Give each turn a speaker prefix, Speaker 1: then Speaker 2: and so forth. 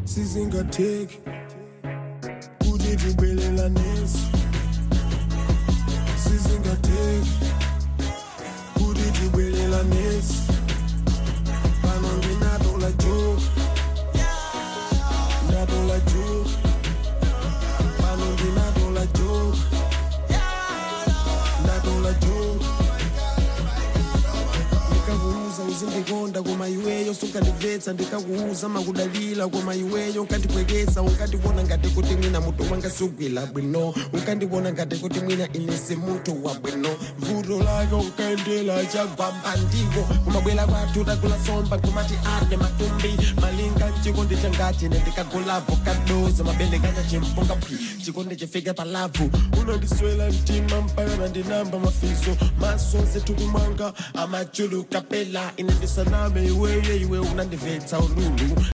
Speaker 1: sizingatheki kuti tibelelanesi sizingatheki kuti tibelelanesi pano ndinatola joke ndatola joke pano ndinatola joke ndatola joke ndikakuuza uzindikonda koma iweyo sukandibvetsa ndikakuuza makudalira koma iweyo unkandipwekesa unkandibona ngati kuti mwina mutu wanga sugwila bwino unkandibona ngati kuti mwina inesi mutu wa bwino vuto lake unkaendela chagwamba ndiko kumabwera kwathu takula somba kumati ane matumbi malinga chikondi changati nendikagolavo kadoza mabele kanya chimpunga phi chikondi chifike palavu unandiswela mtima mpaka nandinamba mafiso maso zethupi mwanga amachulu kapela inendisaname iweye iwe unandibvetsa ululu